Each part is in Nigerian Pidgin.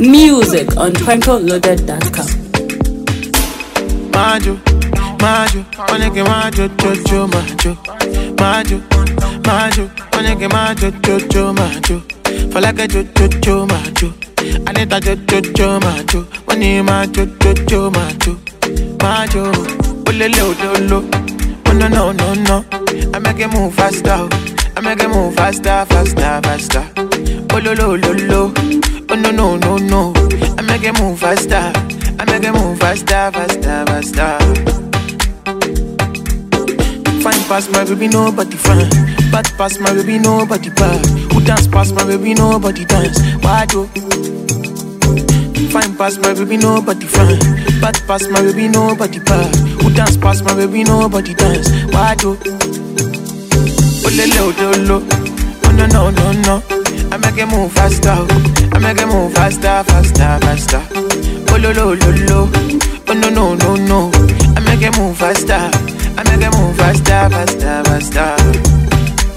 Music on twinkleloaded.com. Majo, Majo, onege Majo, Jojo, Majo, Majo, Majo, onege Majo, Jojo, Majo, for like a Jojo, Majo, Anita Jojo, Majo, money Majo, Jojo, Majo, Majo, Olele Odolo, oh no no no no, I make it move faster, I make it move faster, faster, faster, Ololo Lolo, oh no no no no, I make it move faster. I make it move faster, faster, faster. Fine past my baby, nobody fine. Bad past my baby, nobody bad. Who dance past my baby, nobody dance. Why do? Fine past my baby, nobody fine. Bad past my baby, nobody bad. Who dance past my baby, nobody dance. Why do? Olele odolo, oh no no no no. I make it move faster, I make it move faster, faster, faster. Oh lo lo lo lo, oh no no no no. I make it move faster, I make it move faster, faster, faster.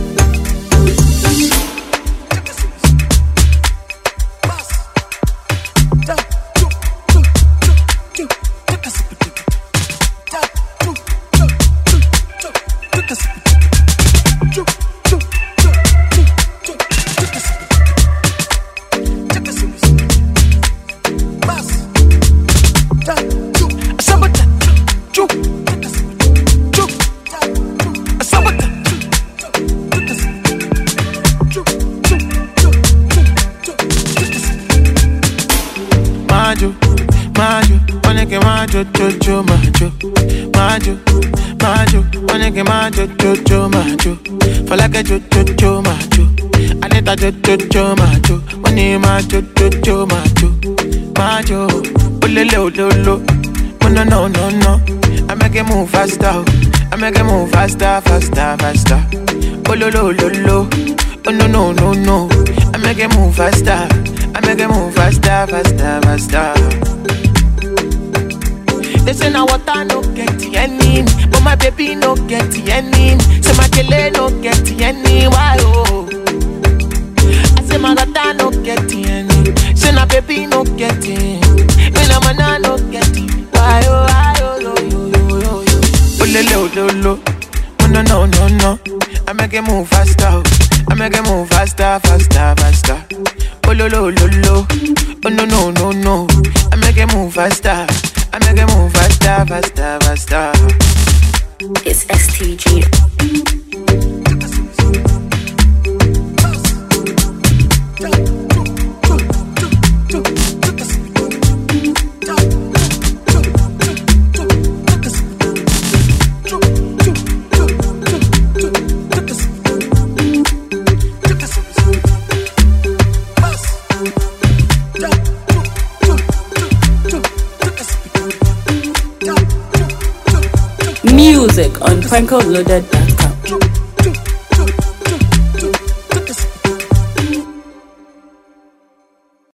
Majo, Majo, onege Majo, Jojo, Majo, Majo, Majo, onege Majo, Jojo, Majo, for like a Jojo, Majo, Anita Jojo, Majo, money Majo, Jojo, Majo, Majo, Olele Ololo, oh no no no no, I make it move faster, I make it move faster, faster, faster, Ololo Ololo, oh no no no no, I make it move faster. I make it move faster, faster, faster. They say now water no get any, but my baby no get any. Say my kele no get any, why oh? I say my water no get any, say my baby no get any. Me na mana no get it, why oh, why oh, yo yo yo yo yo. Olele ololo, oh no no no no. I make it move faster, I make it move faster, faster, faster. Oh lo lo lo lo, oh no no no no. I make it move faster, I make it move faster, faster, faster. It's STG. Music on twinkleloaded.com.